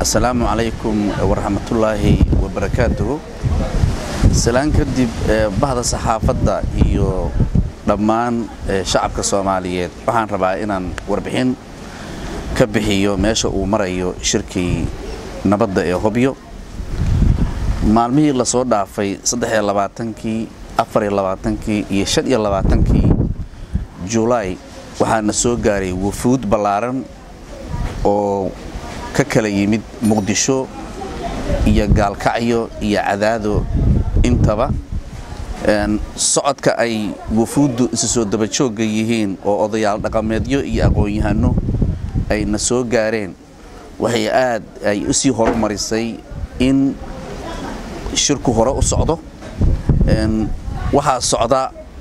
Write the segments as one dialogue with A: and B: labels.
A: asalaamu calaykum waraxmatullaahi wabarakaatuhu salaan kadib bahda saxaafadda iyo dhammaan shacabka soomaaliyeed waxaan rabaa inaan warbixin ka bixiyo meesha uu marayo shirkii nabadda ee hobyo maalmihii lasoo dhaafay addexiyolabaatankii afariyolabaatankii iyo shan iyo labaatankii julaay waxaana soo gaaray wufuud ballaaran oo ka kala yimid muqdisho iyo gaalkacyo iyo cadaado intaba socodka ay wufuuddu isu soo dabajoogga yihiin oo odayaal dhaqameedyo iyo aqoon-yahano ayna soo gaareen waxay aad ay u sii horumarisay in shirku hore u socdo waxaa socda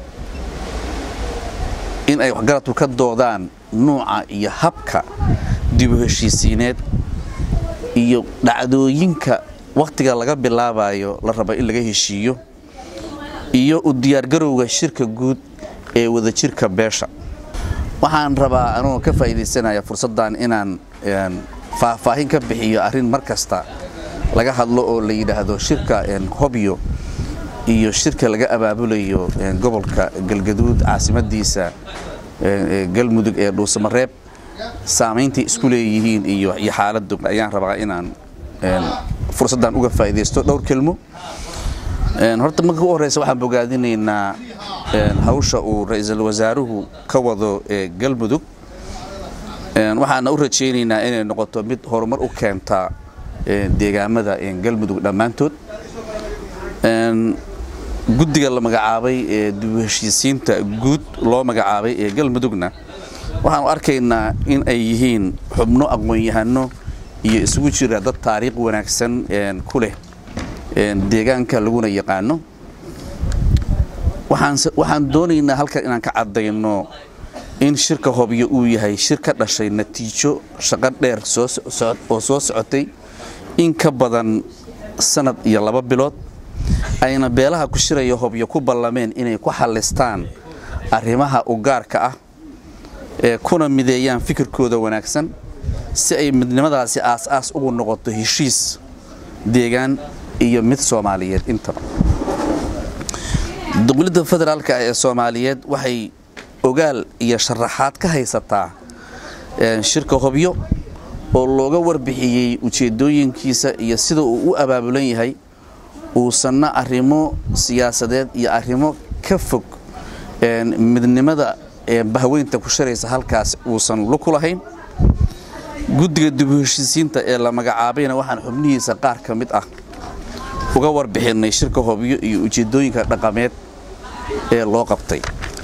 A: in ay waxgaradku ka doodaan nuuca iyo habka dibu heshiisiineed iyo dhacdooyinka wakhtiga laga bilaabayo la rabo in laga heshiiyo iyo u diyaargarowga shirka guud ee wadajirka beesha waxaan rabaa anugoo ka faa'iidaysanaya fursaddan inaan faahfaahin ka bixiyo arrin mar kasta laga hadlo oo la yidhaahdo shirka hobyo iyo shirka laga abaabulayo gobolka galgaduud caasimadiisa galmudug ee dhuusamareeb saameyntay isku leeyihiin iyo xaaladdu ayaan rabaa inaan fursaddan uga faa'iidaysto dhowr kelmo horta marka u horreysa waxaan bogaadinaynaa hawsha uu ra-iisul wasaaruhu ka wado ee galmudug waxaana u rajaynaynaa inay noqoto mid horumar u keenta deegaamada galmudug dhammaantood guddiga la magacaabay ee dibu heshiisiinta guud loo magacaabay ee galmudugna waxaanu arkaynaa in ay yihiin xubno aqoon-yahano iyo isugu jira dad taariikh wanaagsan ku leh deegaanka laguna yaqaano waxaan doonaynaa halkan inaan ka caddayno in shirka hobyo uu yahay shir ka dhashay natiijo shaqo dheer oo soo socotay in ka badan sanad iyo laba bilood ayna beelaha ku shiraya hobyo ku ballameen inay ku xallistaan arrimaha u gaarka ah ee kuna mideeyaan fikirkooda wanaagsan si ay midnimadaasi aas-aas ugu noqoto heshiis deegaan iyo mid soomaaliyeed intaba dowladda federaalka ee soomaaliyeed waxay ogaal iyo sharaxaad ka haysataa shirka hobyo oo looga warbixiyey ujeeddooyinkiisa iyo sida uu u abaabulan yahay uusanna arrimo siyaasadeed iyo arrimo ka fog midnimada bahweynta ku shiraysa halkaas uusan luku lahayn guddiga dibu heshiisiinta ee la magacaabayna waxaan xubnihiisa qaar ka mid ah uga warbixinnay shirka hobyo iyo ujeeddooyinka dhaqameed ee loo qabtay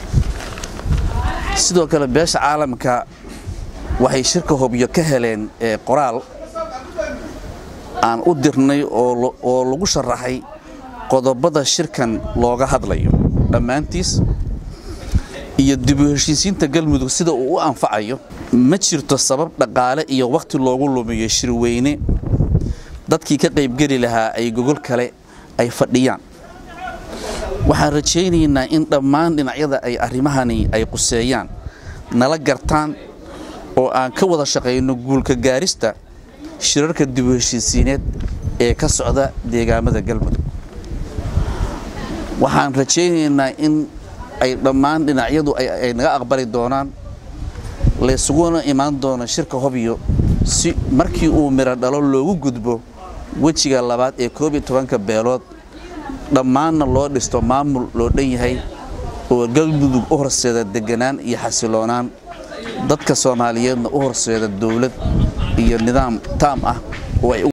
A: sidoo kale beesha caalamka waxay shirka hobyo ka heleen qoraal aan u dirnay oo lagu sharaxay qodobada shirkan looga hadlayo dhammaantiis iyo dibu heshiisiinta galmudug sida uu u anfacayo ma jirto sabab dhaqaale iyo wakhti loogu lumiyo shirweyne dadkii ka qaybgeli lahaa ay gogol kale ay fadhiyaan waxaan rajaynaynaa in dhammaan dhinacyada ay arrimahani ay quseeyaan nala gartaan oo aan ka wada shaqayno guulka gaarista shirarka dibu heshiisiineed ee ka socda deegaamada galmudug waxaan rajaynaynaa in ay dhammaan dhinacyadu ay naga aqbali doonaan laysuguna imaan doono shirka hobyo si markii uu miro dhalo loogu gudbo wejiga labaad ee koob iyo tobanka beelood dhammaanna loo dhisto maamul loo dhan yahay oo galmudug u horseeda deganaan iyo xasiloonaan dadka soomaaliyeedna u horseeda dowlad iyo nidaam taam ah oo ay